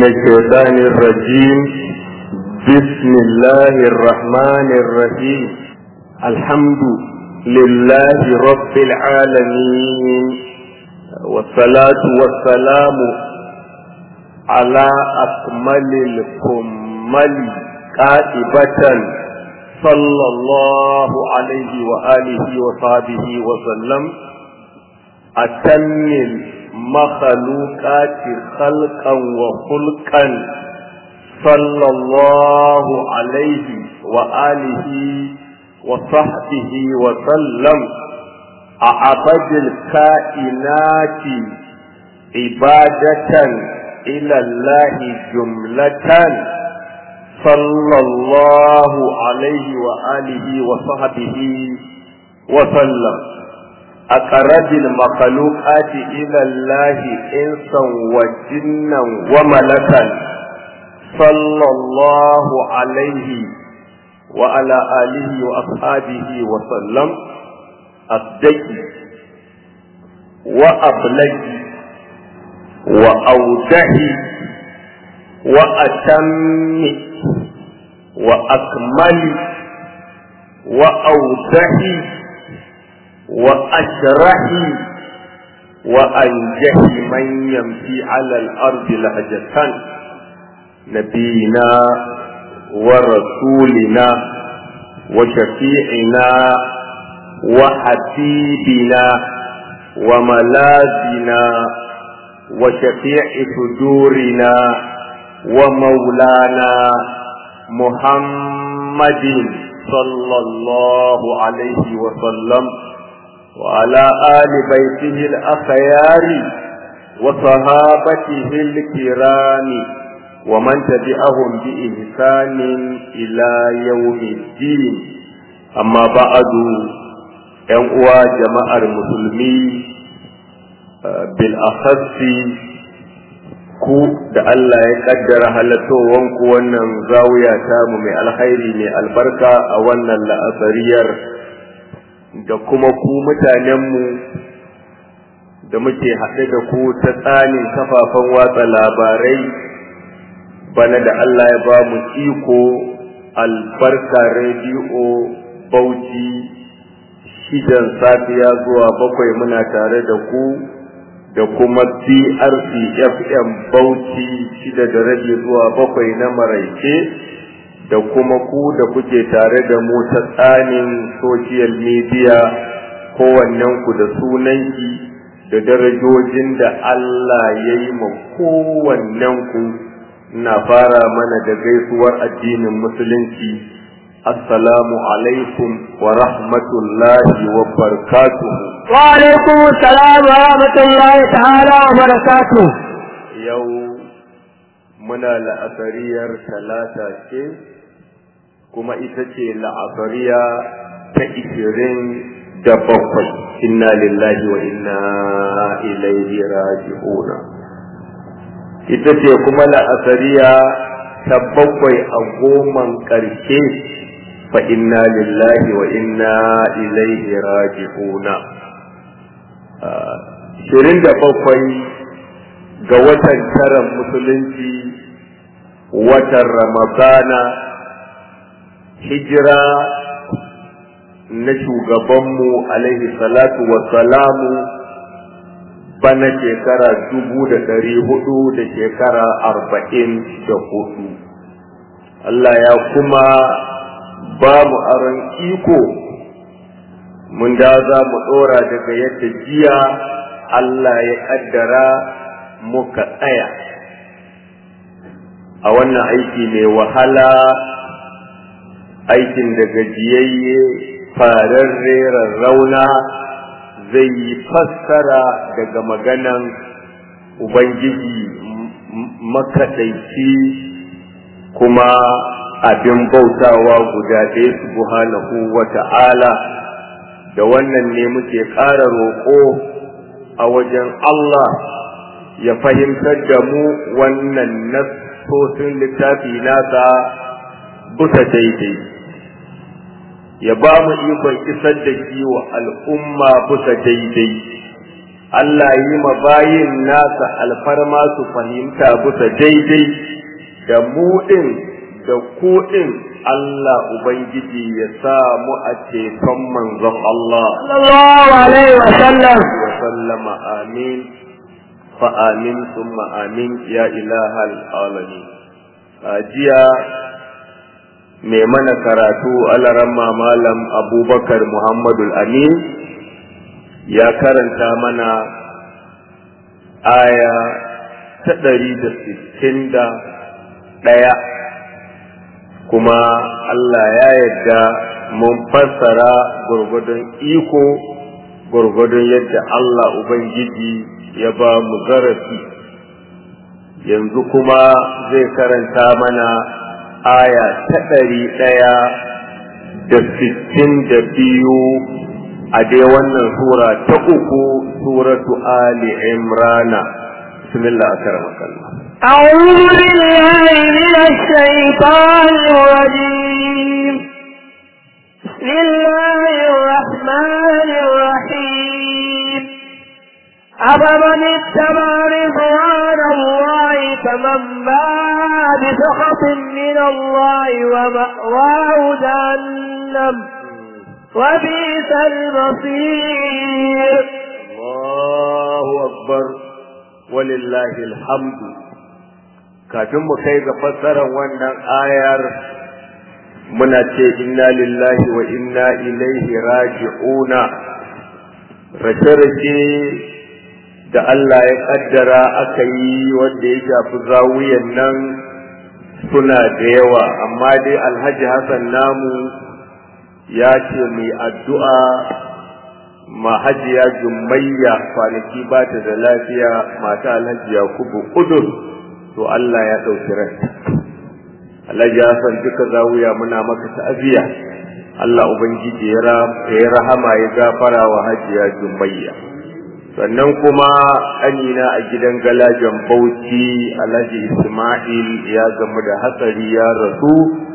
الشيطان الرجيم بسم الله الرحمن الرحيم الحمد لله رب العالمين والصلاة والسلام على أكمل الكمل كاتبة صلى الله عليه وآله وصحبه وسلم أتم المخلوقات خلقا وخلقا صلى الله عليه وآله وصحبه وسلم أعبد الكائنات عبادة إلى الله جملة صلى الله عليه وآله وصحبه وسلم أقرب المخلوقات إلى الله إنسا وجنا وملكا صلى الله عليه وعلى آله وأصحابه وسلم أصدقي وأبلغي وأودعي وأتم وأكمل وأوضح وأشرح وأنجح من يمشي على الأرض لهجة نبينا ورسولنا وشفيعنا وحبيبنا وملاذنا وشفيع صدورنا ومولانا محمد صلى الله عليه وسلم وعلى آل بيته الأخيار وصحابته الكرام ومن تبعهم بإحسان إلى يوم الدين أما بعد ينقوى جماعة المسلمين بالأخص ku da Allah ya kaddara halattowanku wannan zawiya tamu mai alkhairi mai albarka a wannan la'asariyar da kuma ku mutanenmu da muke haɗe da ku ta tsanin kafafen watsa labarai bana da Allah ya ba mu iko albarka rediyo bauchi shidan safiya zuwa bakwai muna tare da ku da kuma BRC FM Bauchi shida da rabi zuwa bakwai na maraice da kuma ku da kuke tare da mu ta tsanin social media kowannen ku da sunanki da darajojin da Allah ya yi ma kowannen ku na fara mana da gaisuwar addinin musulunci السلام عليكم ورحمة الله وبركاته وعليكم السلام ورحمة الله تعالى وبركاته يوم منا لأثرير ثلاثة شيء كما إتشي لأثرية تأثيرين دبقل إنا لله وإنا إليه راجعون إتشي كما لأثرية تبقي أقوما كرشيش فإنا لله وإنا إليه راجعون shirin da bakwai ga watan taron musulunci watan ramadana hijira na shugabanmu alaihi salatu salamu bana shekara dubu da ɗari hudu da shekara arba'in da hudu Allah ya kuma ba mu aron iko mun da za mu ɗora daga yadda jiya Allah ya ƙaddara muka tsaya a wannan aiki mai wahala aikin da gajiyayye fararre rauna zai yi fassara daga maganan Ubangiji makaɗaici kuma abin bautawa guda ɗaya subhanahu wa ta'ala da wannan ne muke ƙara roƙo a wajen Allah ya fahimtar da mu wannan nassosin littafi nasa bisa daidai ya ba mu ikon isar da shi wa al'umma bisa daidai Allah yi ma bayin nasa alfarma su fahimta bisa daidai da mu ɗin da ku ɗin Allah Ubangiji ya sa mu a ceton manzon Allah. sallallahu alaihi wa sallam Wa sallama amin fa amin summa amin ya ilahal alamin. A jiya mai mana karatu alaramma malam abubakar Muhammadu Amin ya karanta mana aya ta ɗari da sittin da ɗaya kuma Allah ya yarda mun fassara gurgudun iko gurgudun yadda Allah Ubangiji ya ba mu zarafi yanzu kuma zai karanta mana aya ta ɗari ɗaya da sittin da biyu a dai wannan sura ta uku suratu Ali Imrana bismillah akaramakallah أعوذ بالله من الشيطان الرجيم بسم الله الرحمن الرحيم أفمن اتبع رضوان الله كمن باع بسخط من الله ومأواه جهنم وبئس المصير Allahu akbar walillahi alhamdu kafin mu kai ga fassarar wannan ayar muna ce inna lillahi wa inna ilaihi raji'una rashe-rashe da Allah ya kaddara aka yi wanda ya shafi zawiyan nan suna da yawa amma dai alhaji hassan namu ya ce mai addu'a mahajiya jumayya kwanaki ba ta da lafiya mata alhaji yakubu kudur to Allah ya ɗauki rai alhaji Hassan duka zawuya muna maka ta'aziya Allah ubangiji ya rahama ya gafara wa hajiya jumayya sannan kuma ƙanina a gidan galajan bauchi alhaji isma'il ya gamu da hatsari ya rasu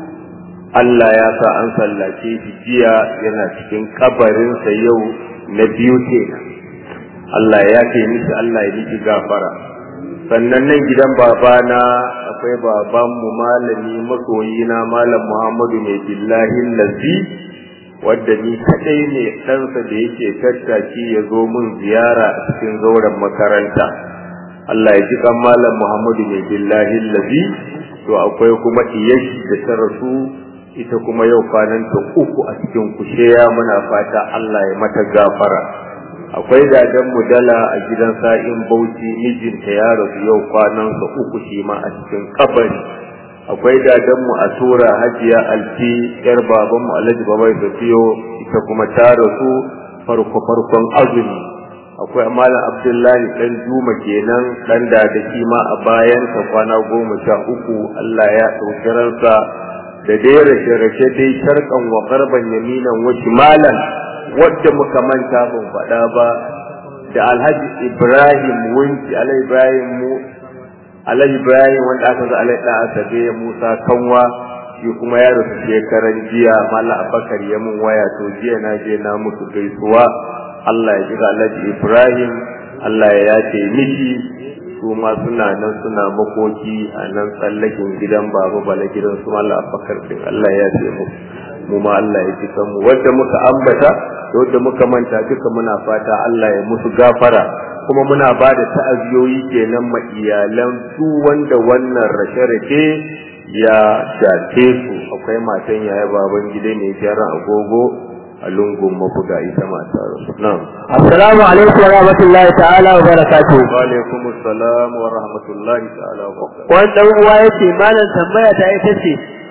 Allah ya sa an sallace shi jiya yana cikin kabarinsa yau na biyu kenan Allah ya ce miki Allah ya miki gafara sannan nan gidan babana akwai babanmu malami masoyina malam Muhammadu mai billahi lazi wadda ni kadai ne ɗansa da yake tattaki ya zo mun ziyara a cikin zauren makaranta Allah ya ji kan malam Muhammadu mai billahi lazi to akwai kuma iyashi da ta rasu ita kuma yau kwananta uku a cikin kusheya muna fata Allah ya mata gafara akwai dadan mudala a gidan sa'in bauchi mijinta ya rasu yau kwanansa uku shi ma a cikin kabari akwai dadan mu a tura hajiya alfi yar baban mu alhaji babai safiyo ita kuma ta rasu farko farkon azumi akwai malam abdullahi dan juma kenan dan da da shi ma a bayan ta kwana goma sha uku Allah ya ɗauki ransa da dai rashe-rashe dai sharkan wa garban yaminan wa shimalan wadda muka manta ban faɗa ba da alhaji ibrahim wunki alhaji ibrahim mu alhaji ibrahim wanda aka za alhaji ɗan asabe musa kanwa shi kuma ya rasu shekaran jiya mala abakar ya mun waya to jiya na je na musu gaisuwa allah ya ji alhaji ibrahim allah ya yace miki su ma suna nan suna makoki a nan tsallakin gidan baba bala gidan su Allah abakar din Allah ya ce mu mu ma Allah ya ji mu wanda muka ambata da wanda muka manta duka muna fata Allah ya musu gafara kuma muna ba da ta'aziyoyi kenan ma iyalan su wanda wannan rashe-rashe ya shafe su akwai matan yaya baban gida ne gyaran agogo a lungun mabuga ita mata rasu na'am assalamu alaikum wa rahmatullahi ta'ala wa barakatuh wa alaikum assalam wa rahmatullahi ta'ala wa barakatuh wannan uwa yace malam tambaya ta ita ce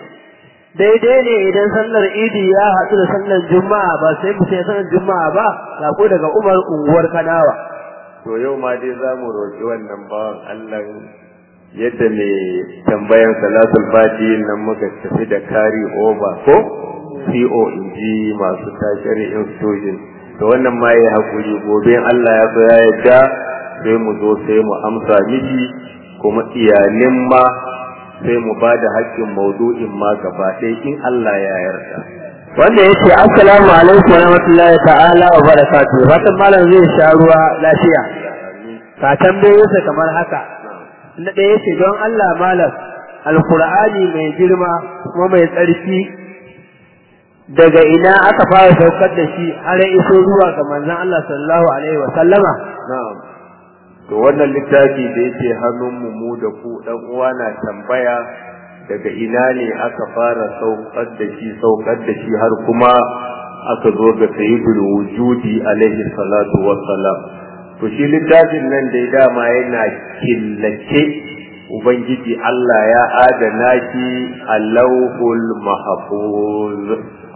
daidai ne idan sallar idi ya haɗu da sallar juma'a ba sai mu sai sallar juma'a ba sako daga umar unguwar kanawa to yau ma dai za mu roƙi wannan bawan Allah yadda mai tambayan salatul fati nan muka tafi da kari over ko CO in ji masu tashiri institution to wannan ma ya hakuri gobe Allah ya so ya yadda sai mu zo sai mu amsa miki kuma iyalin ma sai mu ba da haƙƙin maudu'in ma gaba ɗaya in Allah ya yarda wanda yace assalamu alaikum wa rahmatullahi ta'ala wa barakatuh fatan malam zai sha ruwa lafiya ka tambaye sa kamar haka na ɗaya yace don Allah malam alqur'ani mai girma kuma mai tsarki daga ina aka fara saukar da shi har ya iso zuwa ga manzon Allah sallallahu alaihi wa sallama na'am to wannan littafi da yake hannunmu mu da ku dan uwa na tambaya daga ina ne aka fara saukar da shi saukar da shi har kuma aka zo ga sayyidul wujudi alaihi salatu wassalam to shi littafin nan dai dama yana killace ubangiji Allah ya adana shi a lauhul mahfuz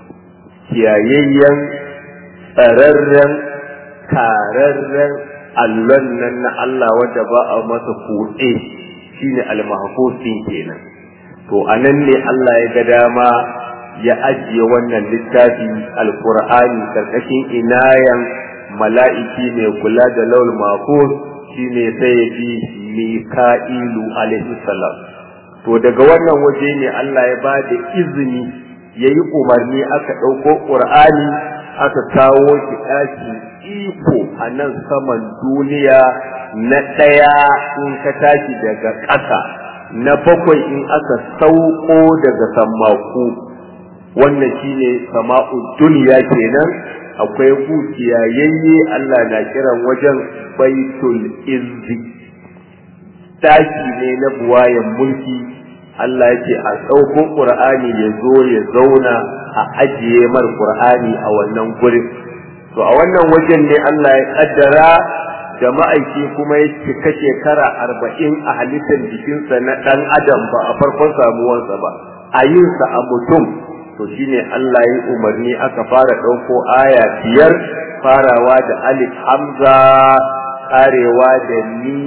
kiyayayyen tsararren kararren allon nan na Allah wanda ba a masa kuɗe shine al-mahfuz din kenan to anan ne Allah ya ga dama ya ajiye wannan littafi alqur'ani karkashin inayan mala'iki mai kula da laul mahfuz shine sayyidi mika'ilu alaihi salam to daga wannan waje ne Allah ya ba da izini yayi umarni aka ɗauko qur'ani aka kawo shi ɗaki iko a nan saman duniya na ɗaya in ka tashi daga ƙasa na bakwai in aka sauko daga sammaku wannan shine sama'u duniya kenan akwai yayye Allah na kiran wajen baitul izzi daki ne na buwayen mulki Allah yake a sauko Qur'ani ya zo ya zauna a ajiye mar Qur'ani a wannan gurin to a wannan wajen ne Allah ya kaddara da ma'aiki kuma ya cika shekara arba'in a halittar jikinsa na ɗan adam ba a farkon samuwarsa ba a yinsa a mutum to shine Allah ya umarni aka fara ɗauko aya biyar farawa da alif hamza karewa da ni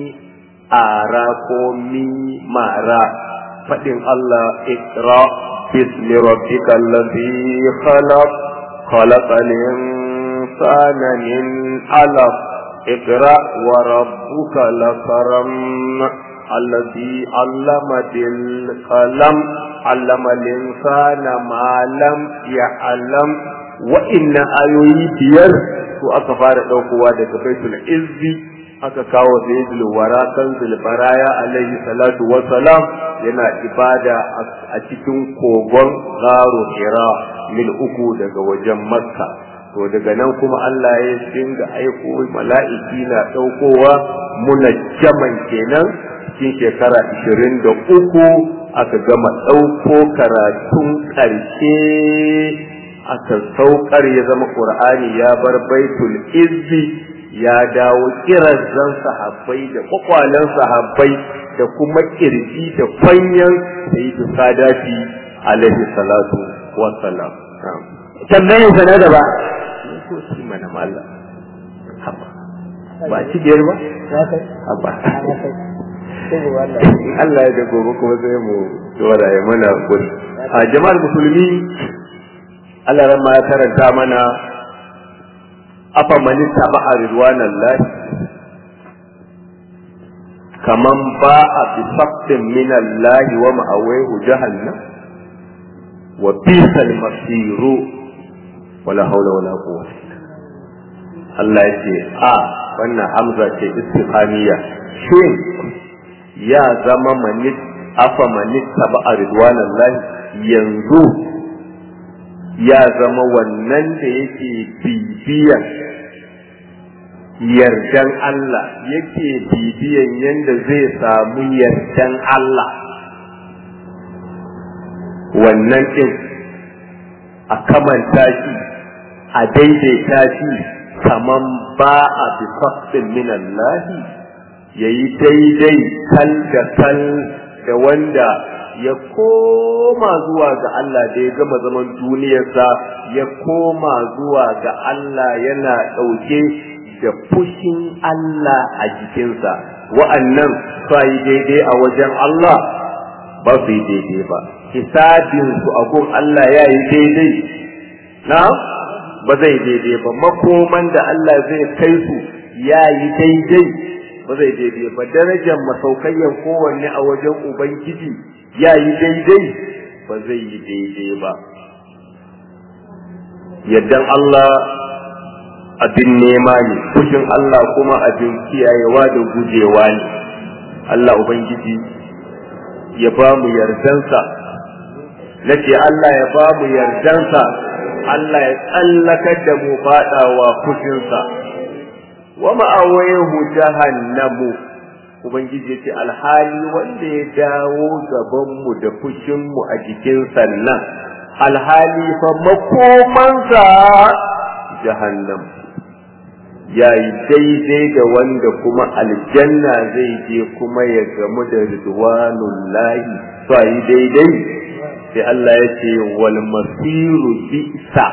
ara ko mi mara faɗin Allah ikra bismi rabbikal ladhi khalaq khalaqal insana min alaq اقرأ وربك لكرم الذي علم بالقلم علم الإنسان ما لم يعلم وإن آيوي بير to aka fara ɗaukowa daga baitul izzi aka kawo sayyidul wara kanzul baraya alaihi salatu wassalam yana ibada a cikin kogon garo hira mil uku daga wajen makka to daga nan kuma Allah ya dinga aiko mala'iki na ɗaukowa muna jaman kenan cikin shekara ishirin da uku aka gama ɗauko karatun ƙarshe aka saukar ya zama ƙur'ani ya bar baitul izzi ya dawo kirazan sahabbai da kwakwalen sahabbai da kuma kirji da kwanyan sayyidu sadati alaihi salatu wassalam tambayin sa na gaba ko shi mana malla haba ba ci biyar ba haba Allah ya da gobe kuma sai mu dora ya mana gudu a jama'ar musulmi Allah ran ma ya karanta mana afa mani taba a ridwanan lahi kaman ba a bi faktin min Allah wa ma'awaihu jahannam wa bisal masiru wala haula wala quwwata Allah ya ce a wannan hamza ce istifhamiya shin ya zama manit afa manit taba a ridwanan lahi yanzu ya zama wannan da yake bibiyan yardan Allah yake bibiyan yadda zai samu yardan Allah wannan ɗin a kamanta shi a daidaita shi kaman ba a bifastin minallahi ya yi daidai kal da kal da wanda ya koma zuwa ga Allah da ya gama zaman duniyarsa ya koma zuwa ga Allah yana ɗauke da fushin Allah a jikinsa wa'annan su yi daidai a wajen Allah ba su yi daidai ba hisabinsu a gun Allah ya yi daidai na ba zai daidai ba makoman da Allah zai kai su ya yi daidai ba zai daidai ba darajar masaukayyan kowanne a wajen Ubangiji ya yi daidai ba zai yi daidai ba yaddan Allah abin nema ne fushin Allah kuma abin kiyayewa da gujewa ne Allah Ubangiji ya ba mu yardansa nace Allah ya ba mu yardansa Allah ya tsallakar da mu faɗawa fushinsa wa ma'awayehu jahannamu Ubangiji ya ce alhali wanda ya dawo gabanmu da fushinmu a jikin sannan alhali fa makomansa jahannam ya yi daidai da wanda kuma aljanna zai je kuma ya gamu da ridwanun lahi su yi daidai sai Allah ya ce wal masiru bisa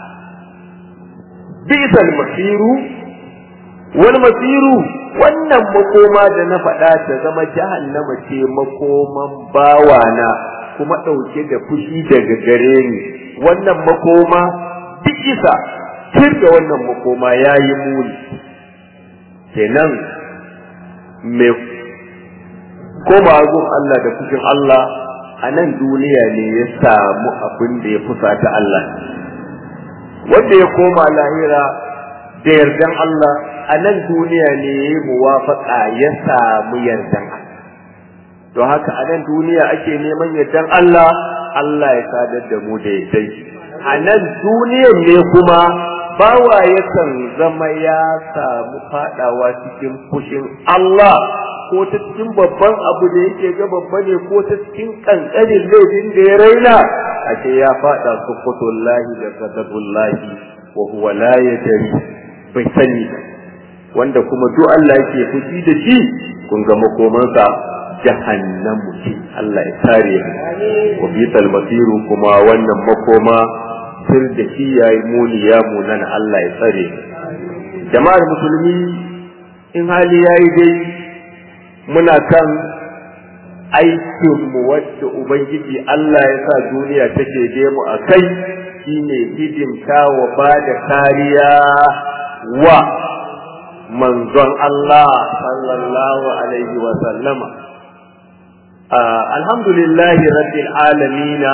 bisa masiru wal masiru wannan makoma da na faɗa ta zama jahannama ce makoman bawana kuma ɗauke da fushi daga gare ni wannan makoma duk isa tir da wannan makoma ya yi muni kenan mai koma gun Allah da fushin Allah a nan duniya ne ya samu abin da ya fusata Allah wanda ya koma lahira da yardan Allah a nan duniya ne ya yi muwafaƙa ya samu yardan Allah don haka a nan duniya ake neman yardan Allah Allah ya sadar da mu da yardai a nan duniyan ne kuma bawa yakan zama ya samu fadawa cikin fushin Allah ko ta cikin babban abu da yake ga babba ne ko ta cikin kankanin laifin da ya raina ashe ya fada sukutullahi da kadabullahi wa huwa la yadri bai sani wanda kuma duk Allah yake fushi da shi kun ga makomansa jahannamu ce Allah ya kare mu wa bisal masiru kuma wannan makoma sir da shi yayi muni ya munan Allah ya tsare jama'ar musulmi in hali yayi dai muna kan aikin mu wacce ubangiji Allah ya sa duniya take je mu a kai shine hidimta wa ba da kariya wa manzon Allah sallallahu alaihi wa sallama alhamdulillahi rabbil alamina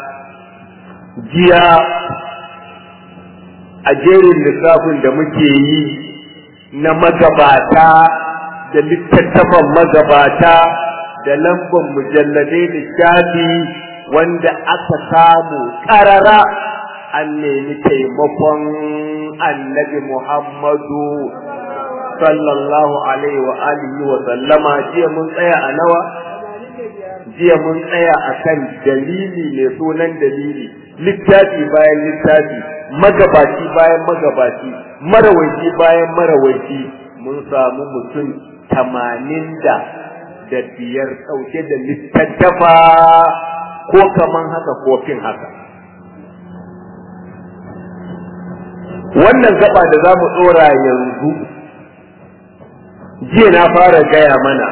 jiya a jerin lissafin da muke yi na magabata da littattafan magabata da lambar mujalladai da shafi wanda aka samu ƙarara an nemi taimakon annabi Muhammadu sallallahu alaihi wa alihi wa sallama jiya mun tsaya a nawa jiya mun tsaya a kan dalili mai sunan dalili littafi bayan littafi magabaci bayan magabaci marawaci bayan marawaci mun samu mutum tamanin da da biyar ɗauke da littattafa ko kaman haka ko fin haka wannan gaba da za mu ɗora yanzu jiya na fara gaya mana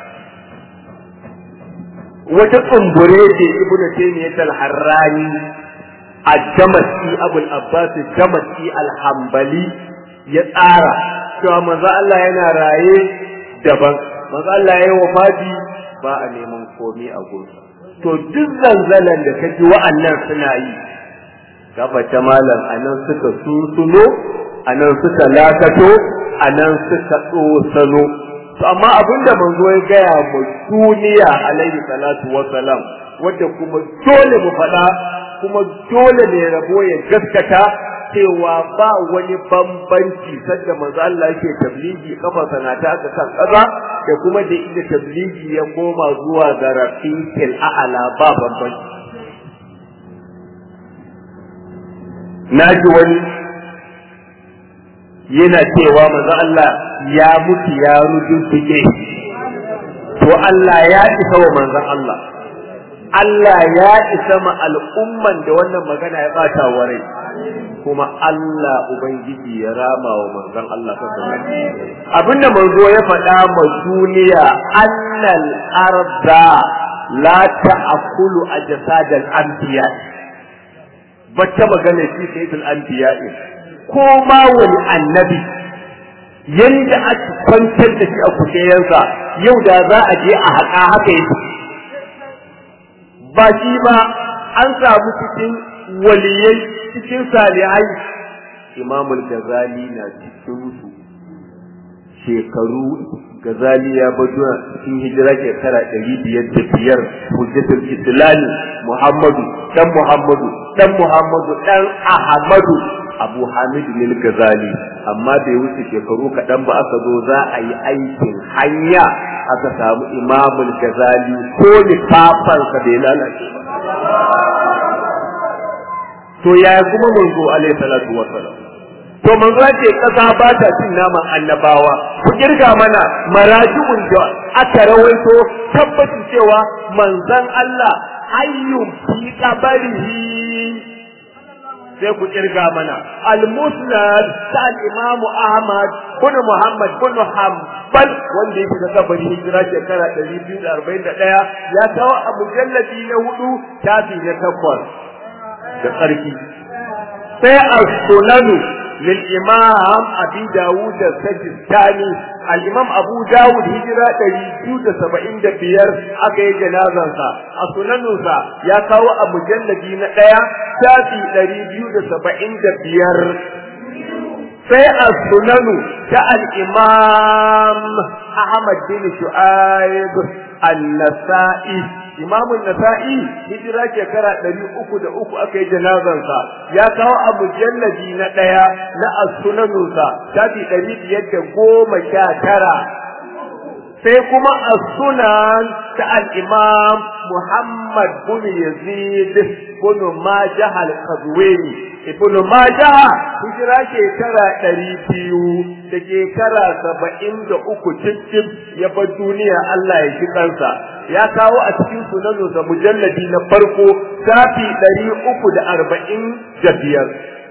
wata tsumbure ce ibn taymiyyah al-harrani ad-damasi abul abbas ad-damasi al-hanbali ya tsara cewa manzo Allah yana raye daban manzo Allah yayi wafati ba a neman komai a gunsa to duk zanzalan da kaji wa'annan suna yi gaba ta malam anan suka sunsuno anan suka lakato anan suka tsosano to amma abinda manzo ya gaya mu duniya alaihi salatu wa salam wanda kuma dole mu faɗa kuma dole ne rabo ya gaskata cewa ba wani bambanci sanda manzo Allah yake tabligi kafa sanata aka kan kaza da kuma da inda tabligi ya koma zuwa ga rafiqil a'la ba bambanci naji wani yana cewa manzo Allah ya mutu ya rujujjuge to Allah ya isa wa manzon Allah Allah ya isa ma al'umman da wannan magana ya bata wa rai kuma Allah ubangiji ya rama wa manzon Allah sallallahu abinda manzo ya faɗa ma duniya annal arda la ta'kulu ajsadal anbiya bacce magana shi sayyidul anbiya ko ma wani annabi yanda aka kwantar da shi a kujeransa yau da za a je a haƙa haka yake ba shi ba an samu cikin waliyai cikin salihai imamul gazali na cikin su shekaru gazali ya bado cikin hijira shekara ɗari biyar da biyar hujjatul islami muhammadu dan muhammadu dan muhammadu dan ahmadu abu hamid lil gazali amma bai wuce shekaru kaɗan ba aka zo za a yi aikin hanya aka samu imamul gazali ko lifafansa bai lalace ba to yaya kuma manzo alaihi salatu wassalam to manzo ce kasa ba ta cin naman annabawa ku kirga mana maraji'un da aka rawaito tabbacin cewa manzon Allah hayyun fi qabarihi sai ku kirga mana al-musnad ta al-imam Ahmad bin Muhammad bin Hanbal wanda yake da kabari hijira shekara 241 ya kawo a mujalladi na hudu tafi na takwas da tsarki sai as-sunanu للإمام أبي داود السجستاني الإمام أبو داود هجرة تريد سبعين دبير أكي جنازة أسننوسا يا كاو أبو جلدين ليا تاتي تريد سبعين دبير sai a sunanu ta al'imam Ahmad bin Shu'aib al-Nasa'i imamun nasa'i hijira shekara ɗari uku da uku aka yi janazansa ya kawo a mujallabi na ɗaya na as-sunanunsa shafi ɗari biyar da goma sha tara sai kuma as-sunan ta al-imam Muhammad bin Yazid bin Majah al-Qazwini ibn Majah hijira shekara ɗari biyu da shekara saba'in da uku cikin ya bar duniya Allah ya shi kansa ya kawo a cikin sunanunsa mujalladi na farko shafi ɗari uku da arba'in da biyar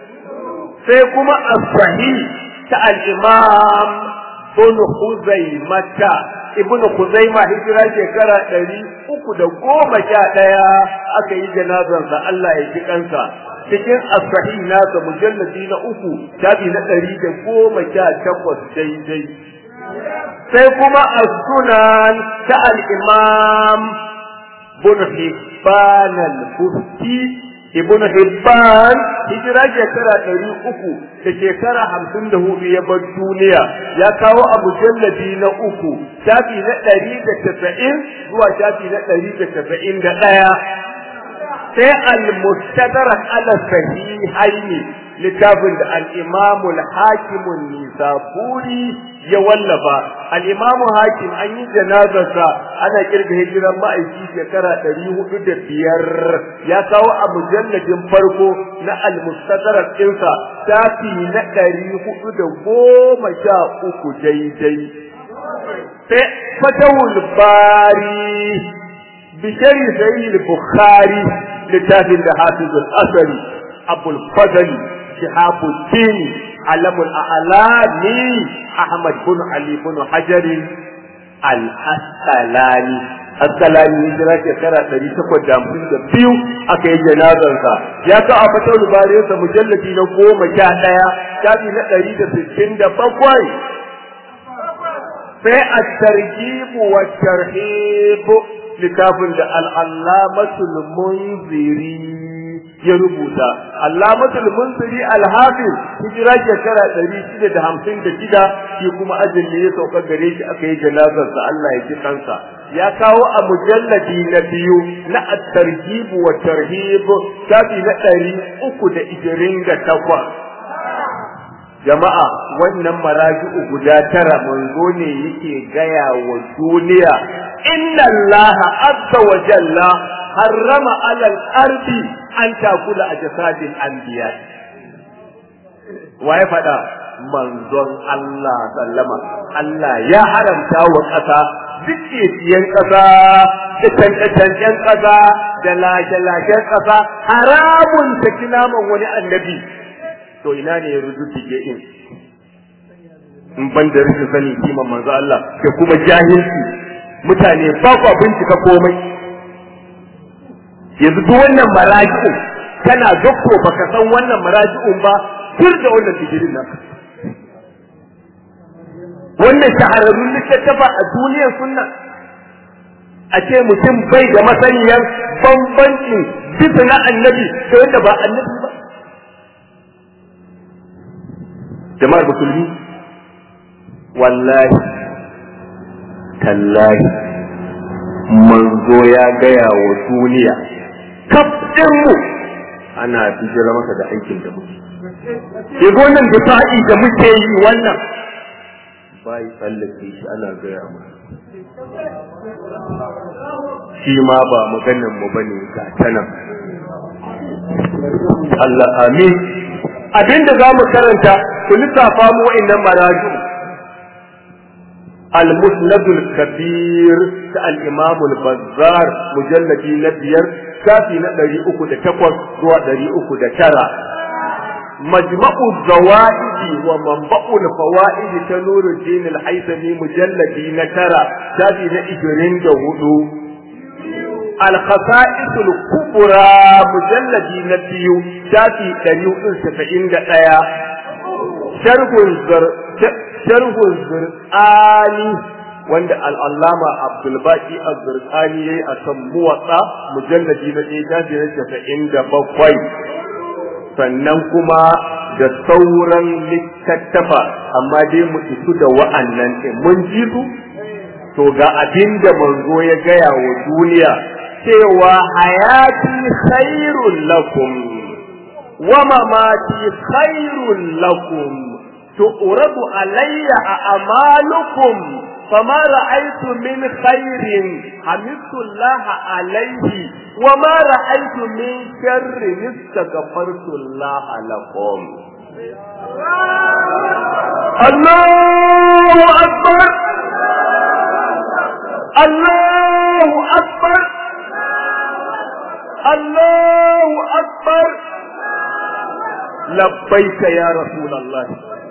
sai kuma as-sahih ta al-imam ibn Khuzaimah ibn Khuzaima hijira shekara ɗari uku da goma sha ɗaya aka yi janazansa Allah ya ji kansa cikin as-sahih nasa mujalladi na uku shafi na ɗari da goma sha takwas daidai sai kuma as-sunan ta al-imam ibn Hibban al-Busti ibn Hibban hijira shekara ɗari uku da shekara hamsin da hudu ya bar duniya ya kawo a mujalladi na uku shafi na ɗari da tasa'in zuwa shafi na ɗari da tasa'in da ɗaya sai al-mustadrak ala sahihaini littafin da al-imam al-hakim nisaburi ya wallafa al-imam hakim an yi janazarsa ana kirga hijiran ma'aiki shekara ɗari hudu da biyar ya kawo a mujalladin farko na al-mustadrak ɗinsa shafi na ɗari hudu da goma sha uku daidai sai fatawul bari bishari sayyid bukhari littafin da hafizul asari abul fadli shihabuddin alamul a'lami ahmad bin ali bin hajar al-asqalani asqalani hijira shekara ɗari takwas da hamsin da biyu aka yi janazarsa ya ka a fatar rubariyarsa mujalladi na goma sha ɗaya shafi na ɗari da sittin da bakwai sai a targibu wa tarhibu littafin da al'allamatul munziri ya rubuta allamatul munziri alhafiz hijira shekara ɗari shida da hamsin da shida shi kuma ajin ne ya sauka gare shi aka yi janazarsa Allah ya ji kansa ya kawo a mujalladi na biyu na at-tarhib wa tarhib shafi na ɗari uku da ishirin da takwas jama'a wannan maraji'u guda tara manzo ne yake gaya wa duniya inna Allah azza wa jalla harrama alal ardi an takula a jasadin anbiya wa ya faɗa manzon Allah sallama Allah ya haramta wa ƙasa duk siyan ƙasa da cancancen ƙasa da lashe-lashen ƙasa haramun ta naman wani annabi to ina ne ya rujujjuge in in ban da rikin sani kiman manzo Allah ke kuma jahilci mutane ba ku bincika komai yanzu duk wannan maraji'un kana dokto baka san wannan maraji'un ba tur da wannan digirin nan wannan shahararrun littattafa a duniyar sunna a ce mutum bai da masaniyar bambancin bisa na annabi sai wanda ba annabi ba jama'ar musulmi wallahi tallahi manzo ya gaya wa duniya kaf mu ana bijira masa da aikin da muke ke wannan difa'i da muke yi wannan bai tsallake shi ana gaya masa shi ma ba maganan mu bane ga tanan Allah amin abinda za mu karanta ku lissafa mu wa'annan maraju المسند الكبير الإمام البزار مجلد نبير كافي ندري أكو تكوز زوا دري أكو ترى مجمع الزوائد ومنبع الفوائد تنور الدين الحيثمي مجلد نترى كافي نإجرين جهدو الخصائص الكبرى مجلد نبيو كافي دري أكو سبعين دقايا شرح الزر sharhu zurqani wanda al'allama abdulbaki az-zurqani yayi a kan muwatsa mujalladi na ɗaya shafi na casa'in da bakwai sannan kuma da sauran littattafa amma dai mu isu da wa'annan ɗin mun ji su to ga abin da manzo ya gaya wa duniya cewa hayati khairul lakum wa mamati khairul lakum تؤرد علي أعمالكم فما رأيت من خير حمدت الله عليه وما رأيت من شر استغفرت الله لكم الله أكبر الله أكبر الله أكبر لبيك يا رسول الله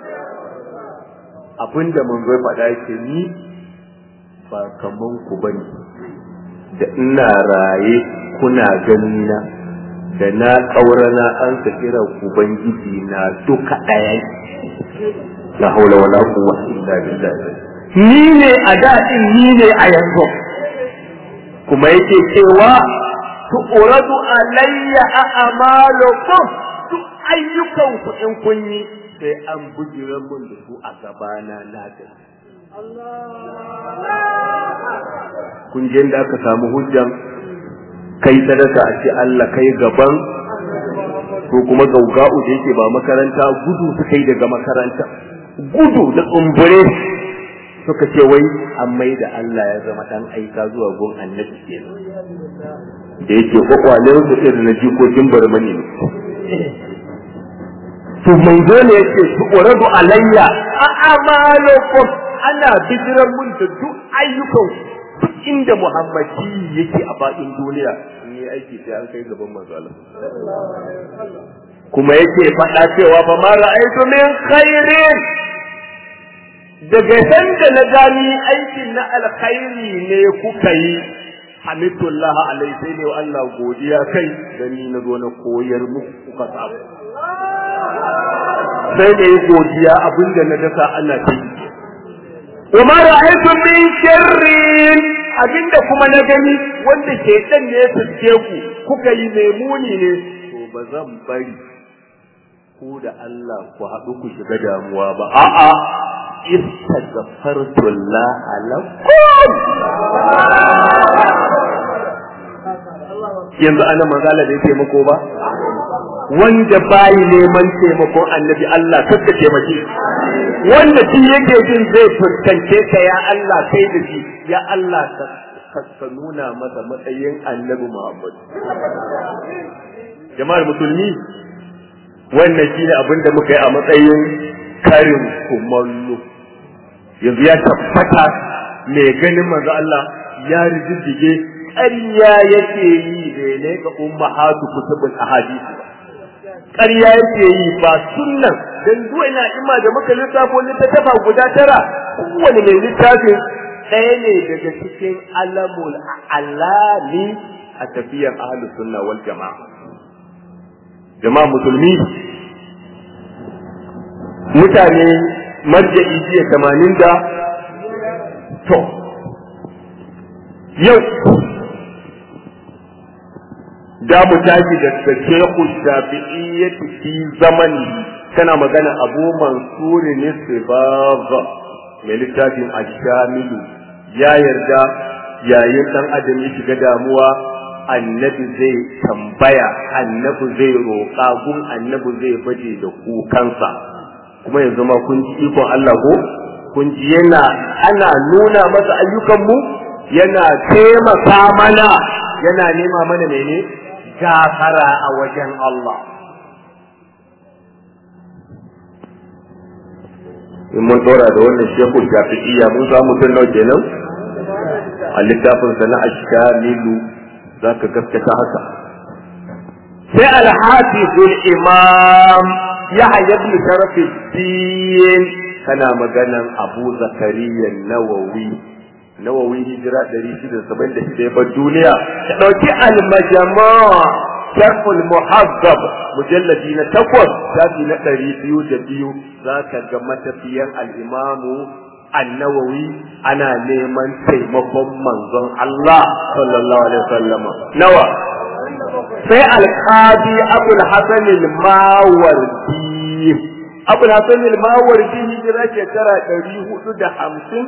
abinda mun zai faɗa yake ni ba kaman ku bane da ina raye kuna gani na da na ƙaurana an ka kira ubangiji na duka ɗaya la haula wala quwwata illa billah ni ne a daɗin ni ne a yanzu kuma yake cewa tu'radu alayya a'malukum duk ayyukan ku in kun yi sai an bujira mun da su a gabana na da kun je da aka samu hujjan kai sadaka a ce Allah kai gaban ko kuma gauga'u da yake ba makaranta gudu su kai daga makaranta gudu da tsumbure suka ce wai an mai da Allah ya zama dan aika zuwa gun annabi kenan da yake kwakwalen su irin na jikokin barmani ne to manzo ne yake su uradu alayya a amalukum ana bijiran mun da duk ayyukan duk inda muhammadi yake a baɗin duniya in yi aiki sai an kai gaban manzo Allah kuma yake faɗa cewa fa ma ra'aytu min khairin daga san da na gani aikin na alkhairi ne kuka yi hamidullah alai sai ne wa Allah godiya kai da ni na zo na koyar muku kuka samu sai da yi godiya abinda na dasa ana ta yi وما رأيت من شر abinda kuma na gani wanda ke dan ne ya fuske ku kuka yi memuni ne to ba zan bari ku da Allah ku haɗu ku shiga damuwa ba a'a istaghfartu Allah lakum yanzu ana magana da taimako ba wanda bayi neman taimakon annabi Allah kakka taimake wanda shi yake jin zai fuskance ka ya Allah kai da shi ya Allah ka nuna masa matsayin annabi Muhammad jama'ar musulmi wannan shi ne abin da muka yi a matsayin karin kumallo yanzu ya tabbata mai ganin manzo Allah ya rijiddige ƙarya yake yi da ne ga ummahatu kutubul ahadith ƙarya yake yi ba sunnan dan zuwa ina ima da muka lissafo littattafa guda tara kowane mai littafin ɗaya ne daga cikin alamul alami a tafiyar ahlus sunna wal jama'a jama'a musulmi mutane marja'i jiya tamanin da to yau da mu tashi da Sheikhu Shafi'iyyati fi zamani kana magana Abu Mansur ne Sibaba mai littafin Ashamilu ya yarda yayin dan adam ya shiga damuwa annabi zai tambaya annabi zai roƙa gun annabi zai baje da kukansa kuma yanzu ma kun ji ikon Allah ko kun ji yana ana nuna masa ayyukanmu yana taimaka mana yana nema mana mene gafara a wajen Allah in mun dora da wannan shekul shafi'iyya mun samu mutum nawa kenan a littafinsa na ashkamilu za ka gaskata haka sai alhafizul imam ya hayyabi sharafuddin kana maganan abu zakariya nawawi nawawi hijira 676 ya bar duniya ka ɗauki almajama sharful muhazzab mujalladi na takwas shafi na ɗari biyu da biyu za ka ga matafiyan al'imamu annawawi ana neman taimakon manzon Allah sallallahu alaihi wasallama nawa sai alqadi abul hasan al-mawardi abul hasan al-mawardi hijira shekara ɗari hudu da hamsin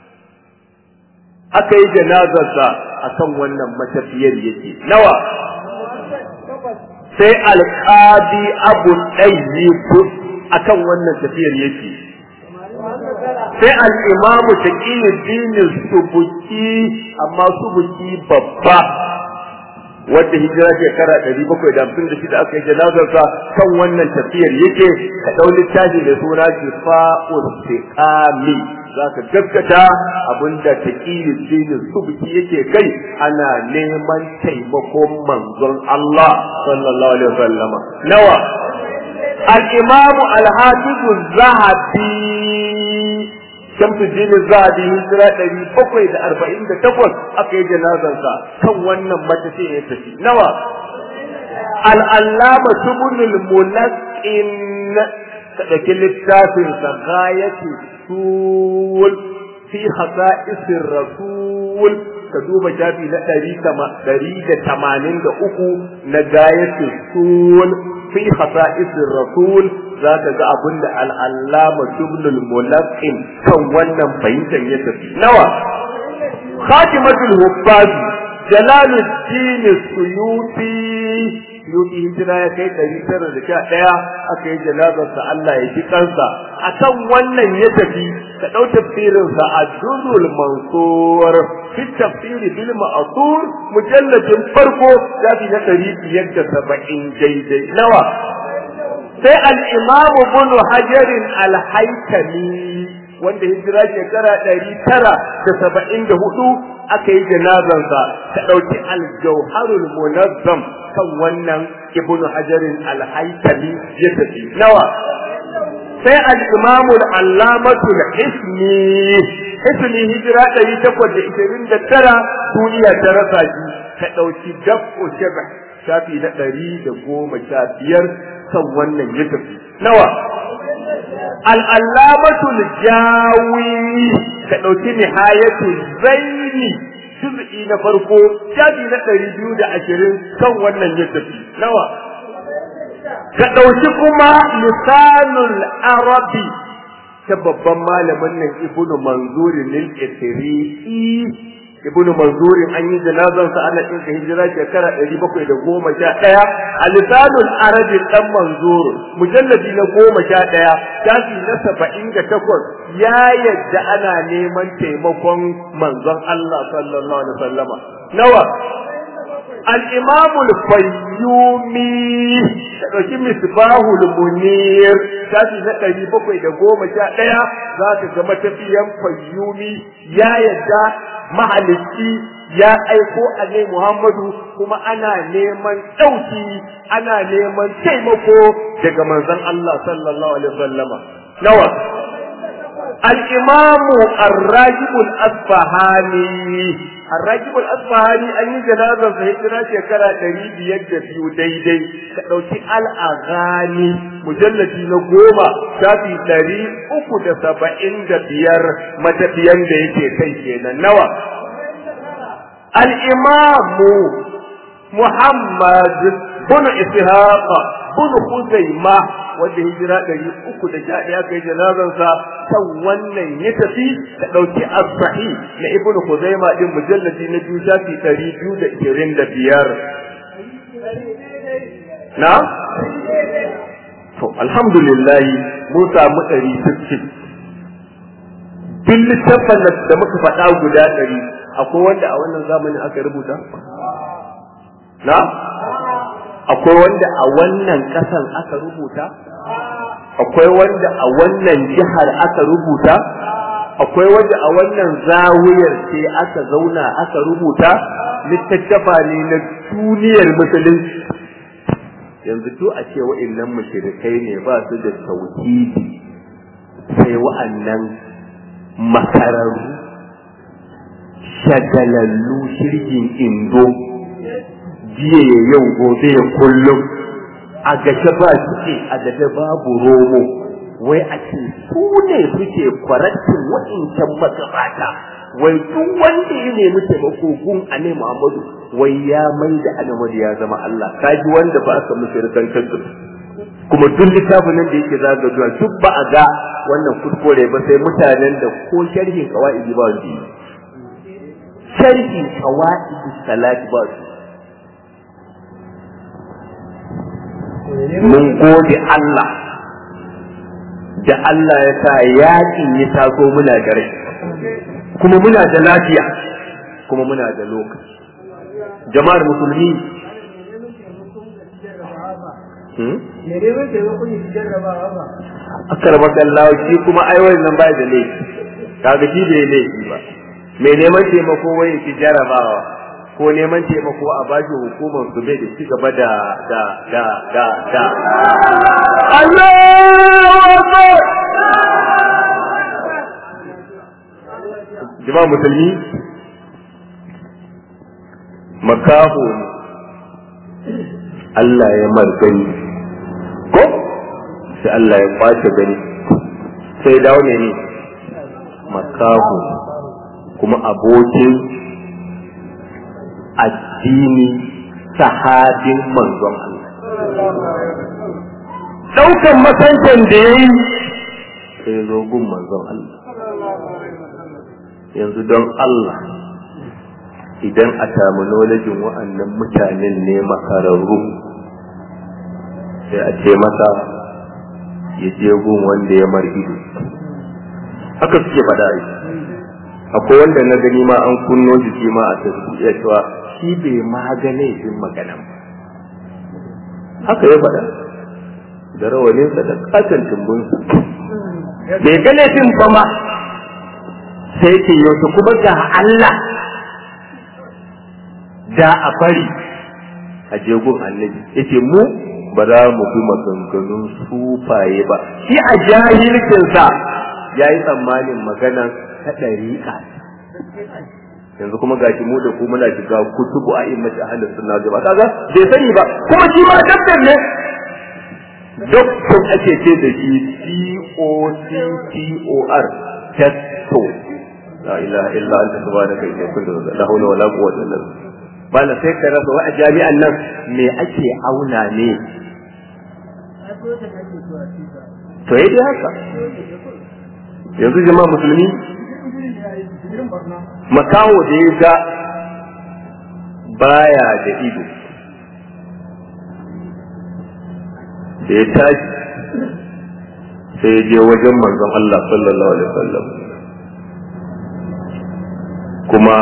aka yi janazarsa akan wannan matafiyar yake nawa sai alqadi abu ɗayyib akan wannan tafiyar yake sai al'imamu ta dinin subuki amma subuki babba wadda hijira shekara ɗari bakwai da hamsin da shida aka yi janazarsa kan wannan tafiyar yake ka ɗau littafi da suna shifa'ul siqami za ka gaskata abinda ta dinin subuki yake kai ana neman taimakon manzon Allah sallallahu alaihi wasallama nawa الإمام الحافظ الذهبي شمس الدين الذهبي هجرة ɗari bakwai da arba'in da takwas aka yi janazarsa kan wannan matafi ya tafi nawa al'allama tubunul mulaƙin ka ɗauki littafin sa gayatu sul fi hasa'isir rasul ka duba shafi na ɗari da tamanin da uku na gayatu sul fi hasa'isir rasul za ka ga abin da al'allama tubnul mulaqqin kan wannan fahimtar ya tafi nawa khatimatul hubbaz jalaluddin suyuti suyuti hijira ya kai ɗari tara da sha ɗaya aka yi janazarsa Allah ya ji kansa akan wannan ya tafi ka ɗau tafsirinsa a durul mansur fi tafsiri bil ma'thur mujalladin farko shafi na ɗari biyar da saba'in daidai nawa sai al-imam ibn hajar al-haytami wanda hijira shekara ɗari tara da saba'in da hudu aka yi janazansa ka ɗauki al-jauharul munazzam kan wannan ibn hajar al-haytami ya tafi nawa sai al-imam al-allamatu al-hisni hisni hijira ɗari takwas da ishirin da tara duniya ta rasa shi ka ɗauki dab'u shaba shafi na ɗari da goma sha biyar kan wannan ya tafi nawa al'allamatu jawi ka ɗauki nihayatu zaini juz'i na farko shafi na ɗari biyu da ashirin kan wannan ya tafi nawa ka ɗauki kuma lisanul arabi ta babban malamin nan ibnu manzurin lil isri'i ibnu manzurin an yi janazar sa ana ɗinka hijira shekara ɗari bakwai da goma sha ɗaya a lisanul arabi ɗan manzur mujalladi na goma sha ɗaya shafi na saba'in da takwas ya yadda ana neman taimakon manzon Allah sallallahu alaihi wasallama nawa الإمام الفيومي ɗauki misbahul munir tashi na ɗari bakwai da goma sha ɗaya za ka ga matafiyan fayyumi ya yadda mahalicci ya aiko a Muhammadu kuma ana neman ɗauki ana neman taimako daga manzon Allah sallallahu alaihi wasallama nawa الإمام الراجب الأصفهاني الراجب الأصفهاني أن جنازة هجرة شكرا تريد يد في ديدي كدوتي الأغاني مجلد نقوم شافي تري أكد سبعين دبير متبين ديكي كيكينا نوى الإمام Muhammad bin Ishaq bin Khuzaima wanda hijira ɗari uku da sha ɗaya kai janazansa kan wannan ya tafi ta ɗauki as-sahi na Ibn Khuzaima din mujalladi na biyu shafi ɗari biyu da ishirin da biyar. Na? To, alhamdulillah mun samu ɗari sittin. Duk littafin da muka faɗa guda ɗari akwai wanda a wannan zamanin aka rubuta? Na? Akwai wanda a wannan ƙasan aka rubuta? Akwai wanda a wannan jihar aka rubuta? Akwai wanda a wannan zawiyar sai aka zauna aka rubuta? Littattafa ne na duniyar musulunci. Yanzu to a ce wa'innan mushrikai ne ba su da tauhidi sai wa'annan makararru shagalallu shirgin indo jiya ya yau gobe ya kullum a gashe ba suke a gashe babu romo wai a ce su ne suke kwarattin wa'incan magabata wai duk wanda ya nemi taimako gun a ne Muhammadu wai ya mai da Ahmadu ya zama Allah kaji wanda ba aka mushrikan kansu kuma duk littafin nan da yake zagajuwa duk ba a ga wannan kuskure ba sai mutanen da ko sharhin qawaidi ba su sharhin qawaidi salati ba su mun gode Allah da Allah ya sa yaƙin ya taso muna da rai kuma muna da lafiya kuma muna da lokaci jama'ar musulmi akar makallawa shi kuma aiwai nan ba da laifi kaga shi bai laifi ba mai neman taimako wai ki jarabawa ko neman taimako a bashi hukumar su bai da ci gaba da da da da da Allahu jama'a musulmi makaho ne Allah ya margani ko sai Allah ya kwace gani sai dawo ne ne makaho kuma abokin addini sahabin manzon Allah daukan masancan da ya yi sai zo gun manzon Allah yanzu don Allah idan a terminologin wa'annan mutanen ne makararru sai a ce masa ya je gun wanda ya mar ido haka suke faɗa yi akwai wanda na gani ma an kunno jiki ma a tafiya cewa shi bai ma gane yin maganan ba haka ya faɗa da rawaninsa da katon tumbunsa bai gane fin ba ma sai ce yau kuma ga Allah da a bari a jegun annabi yace mu ba za mu bi maganganun sufaye ba shi a jahilcinsa ya yi tsammanin maganan ta ɗariƙa yanzu kuma gashi mu da ku muna shiga kutubu a immati ahlus sunna jama'a kaga bai sani ba kuma shi ma dabbar ne doktor ake ce da shi D O C T O R testo la ilaha illa anta subhanaka inni kuntu la hawla wala quwwata illa billah bala sai ka rasa wa a jami'an nan me ake auna ne to yi haka yanzu jama'a musulmi makaho da ya ga baya da ido da ya tashi sai ya je wajen manzon Allah sallallahu alaihi wasallam kuma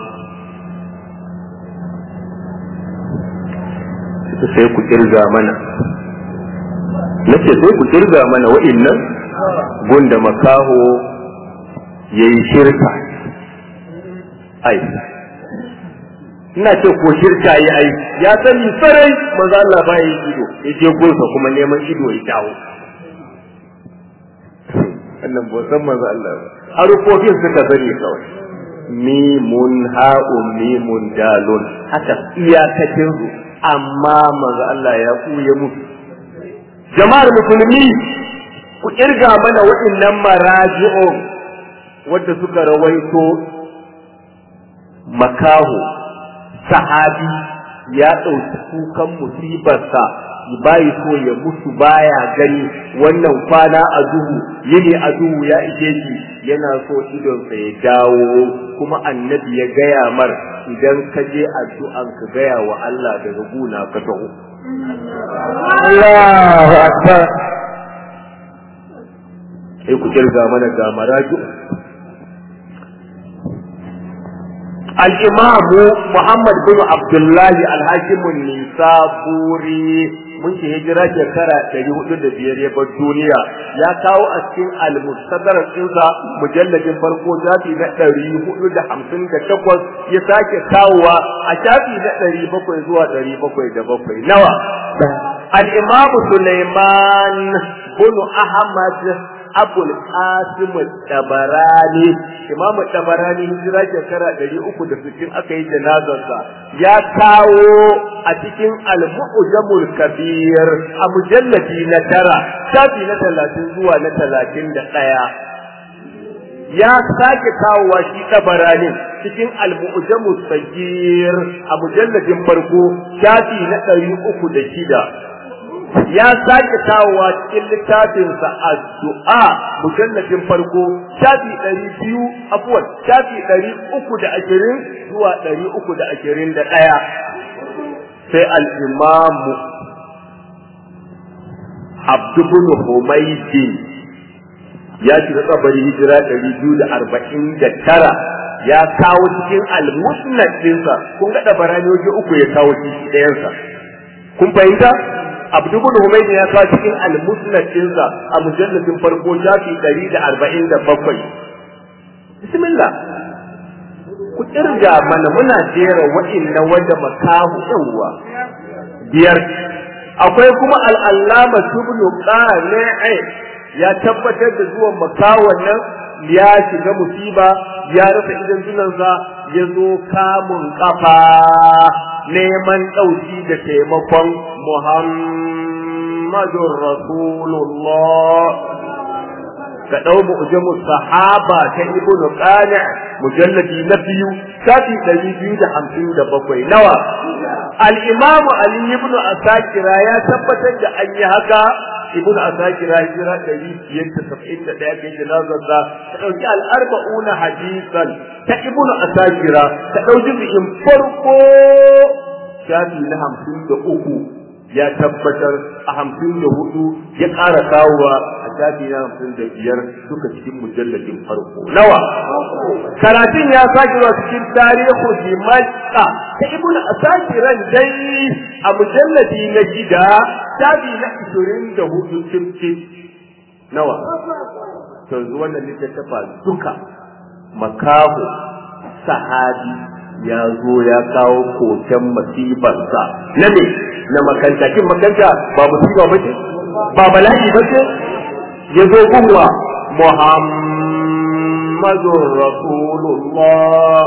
sai ku kirga mana nace sai ku kirga mana wa'innan gunda makaho ya yi shirka ai ina ce ko shirka yi ai ya sani sarai maza Allah ba yi ido ya je gunsa kuma neman ido ya dawo wannan ba san maza Allah ba harufofin suka sani kawai mimun ha'un mimun dalun haka iyakacin su amma maza Allah ya kuye musu jama'ar musulmi ku kirga mana waɗannan maraji'un wadda suka rawaito makaho sahabi ya ɗauki kukan musibarsa bayi so ya mutu baya gani wannan kwana a duhu yini a duhu ya ishe shi yana so idonsa ya dawo kuma annabi ya gaya mar idan ka je addu'an ka gaya wa Allah daga guna ka taho Allahu akbar sai ku kirga mana ga maraju الإمام محمد بن عبد الله الحاكم النسابوري mun ce hijira shekara ɗari hudu da biyar ya bar duniya ya kawo a cikin almustadar ɗinsa mujalladin farko shafi na ɗari hudu da hamsin da takwas ya sake kawowa a shafi na ɗari bakwai zuwa ɗari bakwai da bakwai nawa al-imamu Sulaiman bin Ahmad abul qasim tabarani imam tabarani hijira shekara 360 aka yi janazarsa ya kawo a cikin al-mu'jamul kabir a mujalladi na tara shafi na 30 zuwa na 31 ya sake kawowa shi tabarani cikin al-mu'jamul sagir a mujalladin farko shafi na 306 ya sake kawowa cikin littafinsa addu'a mujallafin farko shafi ɗari biyu abuwan shafi ɗari uku da ashirin zuwa ɗari uku da ashirin da ɗaya sai al'imamu abdubun humaydin ya shiga kabari hijira ɗari biyu da arba'in da tara ya kawo cikin al-musnad ɗinsa kun ga ɗabarani waje uku ya kawo cikin ɗayansa kun fahimta Abdu bin Humayd ya kawo cikin al-Musnad ɗinsa a mujalladin farko shafi 147 Bismillah ku kirga mana muna jera wa'inna wanda makahu yawa biyar akwai kuma al-Allama Ibn Qani'i ya tabbatar da zuwan makawon nan ya shiga musiba ya rasa idan sunansa ya zo kamun kafa neman ɗauki da taimakon Muhammadun Rasulullah ka ɗau mu'jamu sahaba ta ibnu qani mujalladi na biyu shafi ɗari biyu da hamsin da bakwai nawa al-imam ali ibn asakira ya tabbatar da an yi haka ibn asakira hijira ɗari biyar da saba'in da ɗaya kai janazar da ta ɗauki al-arba'una hadisan ta ibn asakira ta ɗauki bikin farko shafi na hamsin da uku ya tabbatar a hamsin da hudu ya ƙara kawowa a shafi na hamsin da biyar duka cikin mujalladin farko nawa karatun ya sake wa cikin tarihu dimashqa ta ibn asakiran dai a mujalladi na gida shafi na ishirin da hudu cimcim nawa yanzu wannan littattafa duka makaho sahabi ya zo ya kawo koken masifarsa na me na makanta kin makanta ba musiba ba ce ba bala'i ba ce ya zo gunwa muhammadun rasulullah